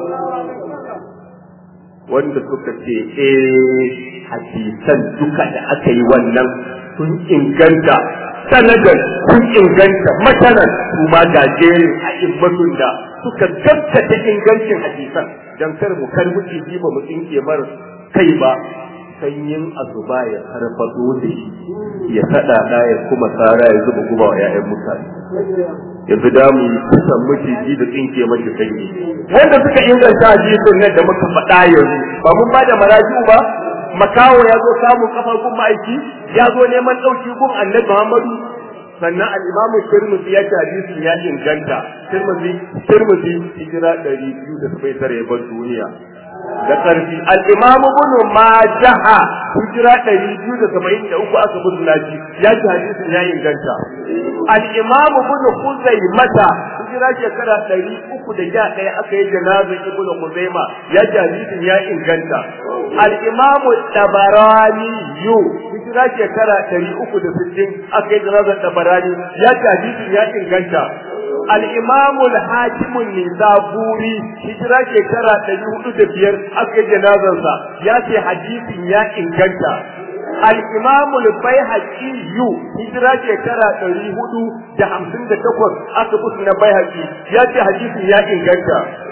wanda suka ce eh hadisan duka da aka yi wannan sun inganta sanadan sun inganta matanan su ma gajerin a ibbatun da suka gaskata ingancin hadisan dan kar mu kar muke ji ba mu tsinke mar kai ba sanyin azuba ya farfado da shi ya sada da ya kuma tsara ya zuba guba wa ƴaƴan mutane yanzu da mu kusan maciji da tsinke mashi sanyi wanda suka inganta hadisin nan da muka faɗa yanzu ba mun ba da maraji'u ba makawo ya zo samun kafar gun ma'aiki ya zo neman ɗauki gun annabi Muhammadu sannan al-Imam Tirmidhi ya ce hadisin ya inganta Tirmidhi Tirmidhi hijira 279 ya bar duniya da ƙarfi al-Imam Ibn Majah hijira 273 aka bar laji ya ce hadisin ya inganta al-Imam Ibn Khuzaimah hijira shekara 311 aka yi janazar Ibn Khuzaimah ya ce hadisin ya inganta al-Imam Tabarani yu hijira shekara ɗari uku da sittin aka yi janazar tabarani ya ce hadisin ya inganta al-imamu al-hakimu nisaburi hijira shekara ɗari hudu da biyar aka yi janazarsa ya ce hadisin ya inganta al-imamu al-baihaqi yu hijira shekara ɗari hudu da hamsin da takwas aka busu na baihaqi ya ce hadisin ya inganta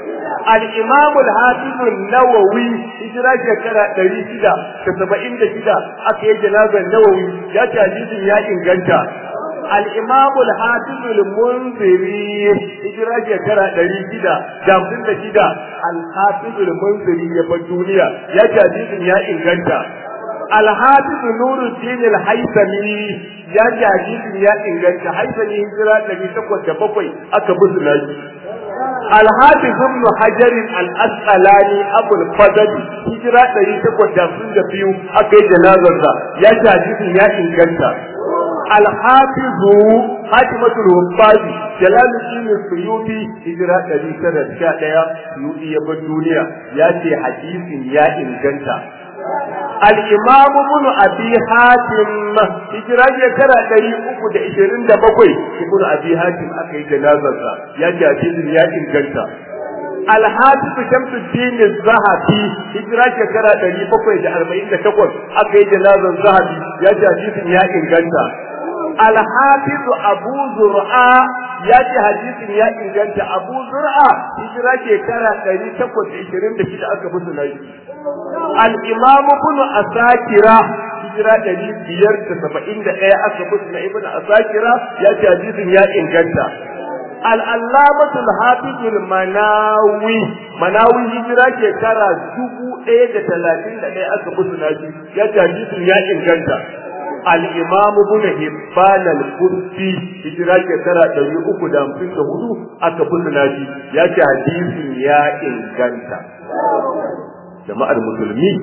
al-imam al-hafiz an-nawawi hijira shekara 676 aka yi janazar nawawi ya ce hadisin ya inganta الإمام الحافظ المنذري هجرة شكرا دريجدا جامدين دجدا الحافظ المنذري يبقى الدنيا يا جديد يا إنجنتا الحافظ نور الدين الحيثمي يا جديد يا إنجنتا حيثمي هجرة دري تقوى تبقوي أكبر ناجي الحافظ ابن حجر الأسقلاني أبو الفضل هجرة دري تقوى تبقوي دبيو أكي جنازة يا جديد يا إنجنتا الحافظ حاتمة الوفاز جلال الدين السيوطي هجرة الذي سنة شاء سيوطي يبن الدنيا ياتي حديث يا إنجنتا الإمام ابن أبي حاتم هجرة يكرا دري أكو دا إشرين دا بقوي ابن أبي حاتم أكي جنازة ياتي حديث يا إنجنتا alhafizu shamsuddin zahabi hijira shekara ɗari bakwai da arba'in da takwas aka yi janazar zahabi ya ji hadisin ya inganta alhafizu abu zur'a ya ce hadisin ya inganta abu zur'a hijira shekara ɗari takwas da ishirin da shida aka fi sunayi al-imamu ibn asakira hijira ɗari biyar da saba'in da ɗaya aka fi sunayi ibn asakira ya ce hadisin ya inganta العلامة الحافظ المناوي مناوي هجرة شكرا جبو ايه دا تلاتين دا ايه اكا بسناجي يا جديد يا انجنتا الإمام ابن هبان القدسي هجرة شكرا دوري اكو دام فين دا هدو اكا بسناجي يا جديد يا انجنتا جماعة المسلمين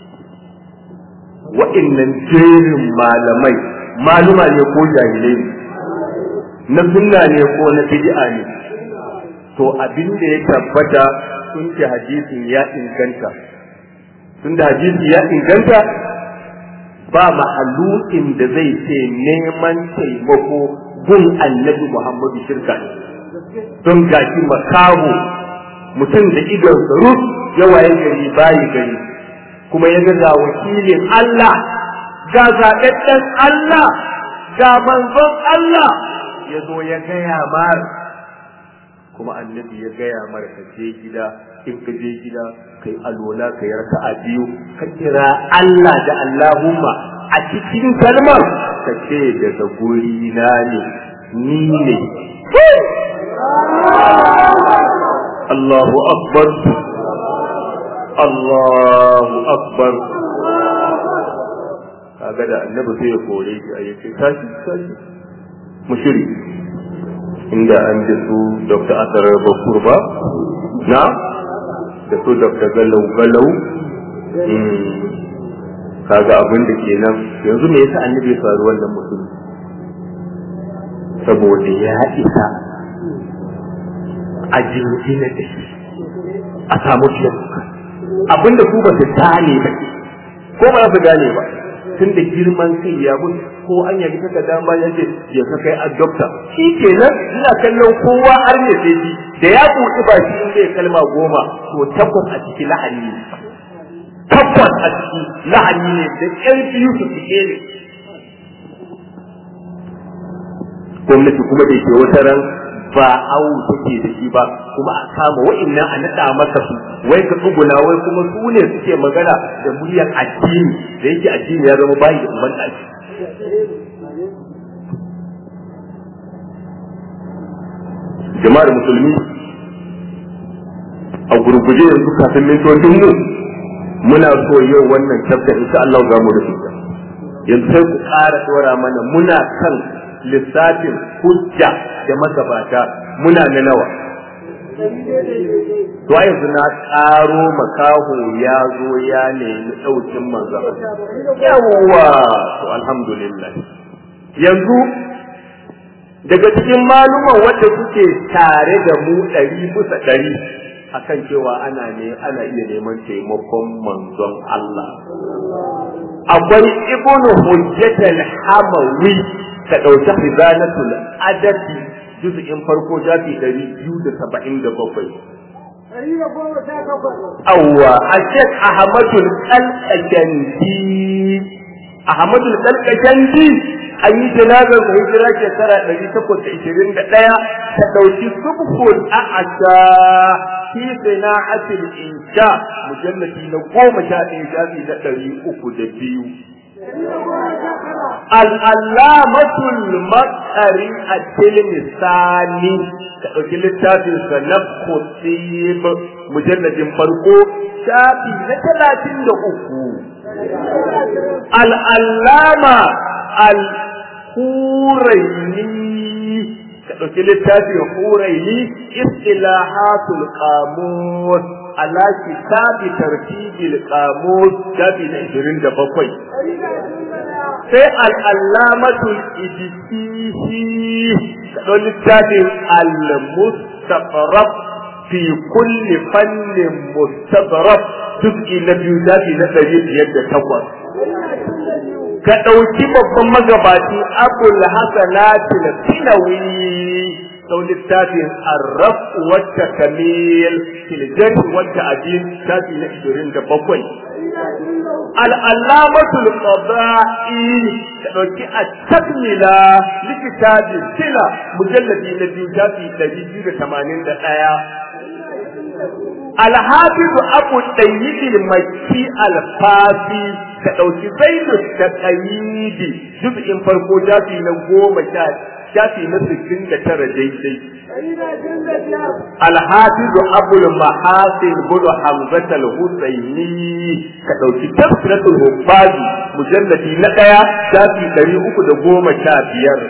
wa'innan jerin malamai maluma ne ko jahilai ne na sunna ne ko na bid'a ne to abin da ya tabbata sun ce hadisin ya inganta tun da hadisi ya inganta ba mahalukin da zai ce neman taimako gun annabi Muhammadu shirka ne don gashi makaho mutum da idon rus yawaye gari bayi gari kuma ya ga wakilin Allah ga zaɓaɓɓen Allah ga manzon Allah ya zo ya gaya mar kuma annabi ya gaya mar ka je gida in ka je gida kai alola ka yi raka'a biyu ka kira Allah da Allahumma a cikin kalmar ka ce daga guri na ne ni ne Allahu akbar Allahu akbar kaga da annabi sai ya kore shi a yace tashi tashi mushiri inda an ji su dr asarar bakur ba na da su dr galau galau kaga abin da ke nan yanzu me yasa annabi ya faru wannan mutum saboda ya isa a jinjina da shi a samu fiye abin da ku ba su gane ba ko ba su gane ba tun da girman kai ya mutu ko an yabi kaka dama ya ce ya ka kai adopta shi kenan ina kallon kowa har ne sai shi da ya buɗi ba shi inda ya kalma goma to takwas a ciki lahani ne takwas a ciki lahani ne da ƴan biyu su fike ne gwamnati kuma da ke wata ran ba awu take da shi ba kuma a kama wa'annan a naɗa masa su wai ka tsuguna wai kuma su ne suke magana da muryar addini da yake addini ya zama bayi da umman ɗaki jama'ar musulmi a gurguje yanzu kafin mintocin mu muna so yau wannan chapter insha Allah za mu rufe yanzu sai ku ƙara tsora mana muna kan lissafin hujja da magabata muna na nawa to yanzu na ƙaro makaho ya zo ya nemi ɗaukin manzara yawwa to alhamdulillah yanzu daga cikin maluman wanda suke tare da mu ɗari bisa ɗari akan cewa ana ne ana iya neman taimakon manzon Allah akwai ibnu hujjatul hamawi ka ɗauki hizanatul adabi juz'in farko jafi ɗari biyu da saba'in da bakwai. Awwa, a Sheikh Ahmadul Kalkashandi, Ahmadul Kalkashandi an yi janazar da hijira shekara ɗari takwas da ishirin da ɗaya ta ɗauki subhul a'asha fi sana'atil insha mujallati na goma sha ɗaya shafi na ɗari uku da biyu al'allamatul matsari a tilmisani ka ɗauki littafin sa na kutib mujalladin farko shafi na talatin da uku al'allama al-huraini ka ɗauki littafin huraini istilahatul qamus ala kitabi tartibil qamus shafi na 27 sai al'allamatul idisihi ka ɗauki littafin al-mustaqrab fi kulli fannin mustaqrab juz'i na biyu shafi na 508 ka ɗauki babban magabaci abul hasanatil finawi sau littafin arraf wata kamil filjar wata ajin tafi na ishirin da bakwai al'allamatul qada'i ka ɗauki a takmila likitabi sila mujalladi na biyu tafi ɗari biyu da tamanin da ɗaya الحافظ أبو الطيب المكي الفاسي كدوكي زيد التقييد جزء فرقو جافي نقوم شاد شافي نسكين كتر جيدي الحافظ أبو المحاسن بن حمزة الحسيني كدوكي تذكرة الحفاظ مجلد نقيا شافي طريقك دقوم شافير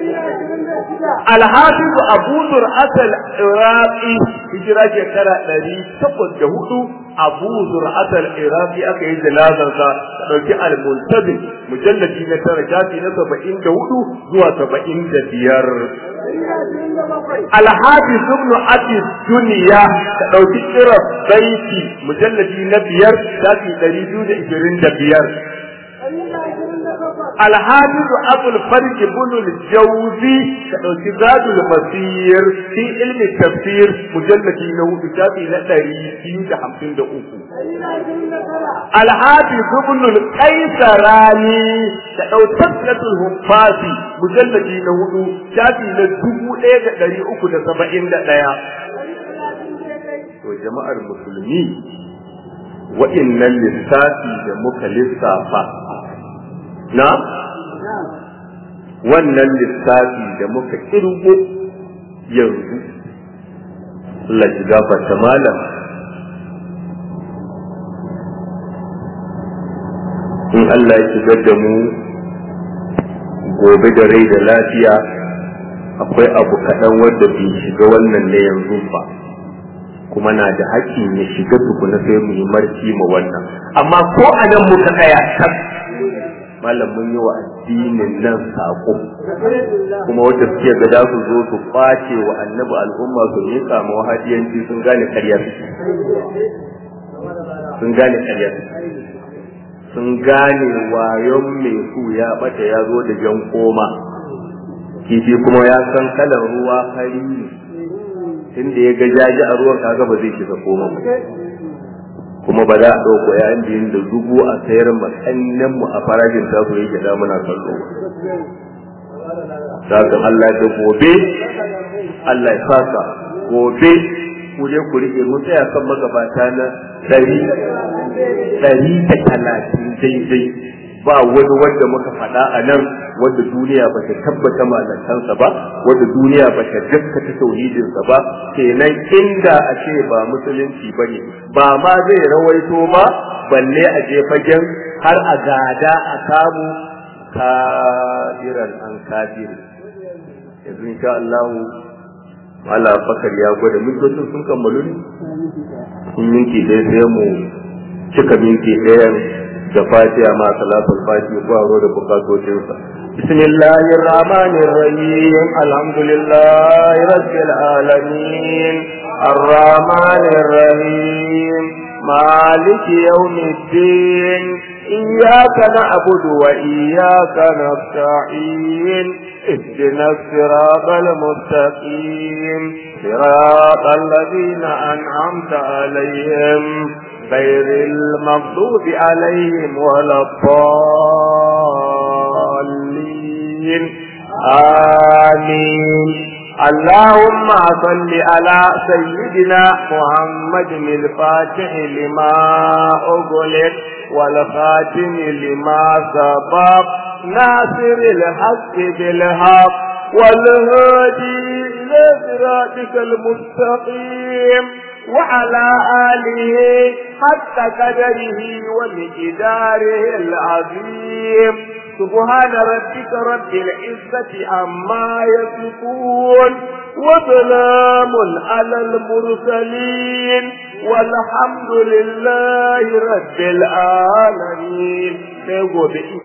الحافظ أبو زرعة العراقي hijira shekara ɗari takwas da hudu abu zur'atar iraki aka yi janazarsa da ɗauki al-muntabi mujallabi na tara shafi na saba'in da hudu zuwa saba'in da biyar alhafiz ibn abi duniya da ɗauki kirar baiti mujallabi na biyar shafi ɗari biyu da ishirin da biyar الحافظ أبو الفرج بن الجوزي كدوكي زاد المسير في علم التفسير مجلد له كتابي لدري في حمسين دقوق الحافظ ابن القيسراني كدو تسلة الهفاسي مجلد له كتابي لدبو ايه دري اوكو دا سبعين دا دايا وجماعة المسلمين وإن lissafi da muka lissafa na wannan lissafi da muka kirgo yanzu lajigafata malam in Allah ya shigar da mu gobe da rai da lafiya akwai abu kaɗan wanda bai shiga wannan na yanzu ba kuma na da haƙƙin ya shiga tukuna sai mu yi marci ma wannan amma ko a nan muka tsaya kan malam mun yi wa addinin nan sako kuma wanda suke ga za su zo su kwace wa annabi al'umma su yi samu hadiyanci sun gane karyar sun gane karyar sun gane wayon mai su ya bata ya zo da jan koma kifi kuma ya san kalan ruwa fari tunda ya ga jaji a ruwan kaga ba zai shiga koma ba kuma ba za a ɗauko yayin biyun da dubu a sayar matsannan mu a farashin tasu yake da muna kallo Sakan Allah da gobe Allah ya saka gobe ku je ku rike mu tsaya kan magabata na ɗari ɗari da talatin daidai ba wani wanda muka faɗa a nan wanda duniya ba ta tabbata malantansa ba wanda duniya ba ta gaskata tauhidinsa ba kenan inda a ce ba musulunci ba ne ba ma zai rawaito ba balle a je fagen har a gada a samu kafiran an kafiri yanzu insha Allah Allah bakar ya gwada mintocin sun kammalu ne in minti ɗaya sai mu cika minti ɗayan da fatiha ma salatul fatiha ko aro da bukatocinsa bismillahir rahmanir rahim alhamdulillahi rabbil alamin arrahmanir rahim maliki yawmiddin iyyaka na'budu wa iyyaka nasta'in اهدنا الصراط المستقيم صراط الذين أنعمت عليهم غير المغضوب عليهم ولا الضالين الدين آمين اللهم صل على سيدنا محمد الفاتح لما أغلق والخاتم لما سبق ناصر الحق بالحق والهادي إلى صراطك المستقيم وعلى آله حتى قدره ومقداره العظيم سبحان ربك رب العزة عما يصفون وسلام على المرسلين والحمد لله رب العالمين